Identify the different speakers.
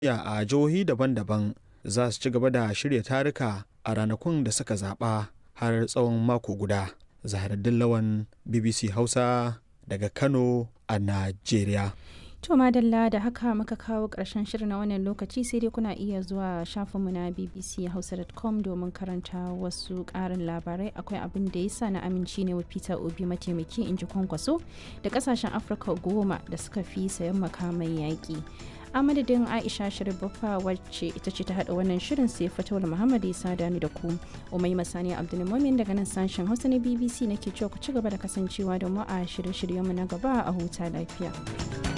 Speaker 1: a jihohi daban-daban za su ci gaba da shirya taruka a ranakun da suka zaɓa har tsawon mako guda. Zaharaddin Lawan BBC Hausa daga Kano a Najeriya.
Speaker 2: To madalla da haka muka kawo ƙarshen shirin na wannan lokaci sai dai kuna iya zuwa shafinmu na bbchausa.com domin karanta wasu ƙarin labarai akwai abin da yasa na aminci ne wa Peter Obi mataimaki in ji kwankwaso da ƙasashen Afirka goma da suka fi sayan makamai yaƙi. a madadin aisha sharibaffa wacce ita ce ta haɗa wannan shirin sai fatawar muhammad isa dani da ku umai masani abdulmumin daga nan sashen hausa na bbc nake cewa ku ci gaba da kasancewa da mu a shirye-shiryenmu na gaba a huta lafiya.